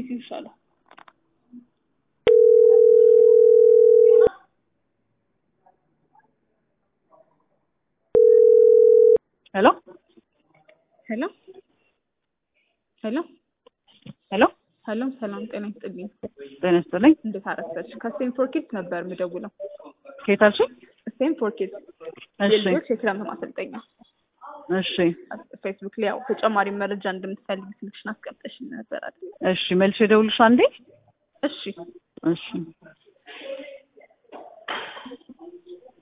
ፒሲ ይሻላል። ሄሎ ሄሎ ሄሎ ሄሎ ሄሎ፣ ሰላም ጤና ይስጥልኝ። ጤና ይስጥልኝ። እንዴት አረፈች? ከስቴም ፎር ኪድስ ነበር የምደውለው። ከየት አልሽኝ? ስቴም ፎር ኪድስ እሺ የልጆች የክረምት ማሰልጠኛ እሺ ፌስቡክ ላይ ያው ተጨማሪ መረጃ እንደምትፈልግ ስልክሽን አስቀምጠሽ ነበር አይደል? እሺ መልሼ እደውልልሽ አንዴ። እሺ እሺ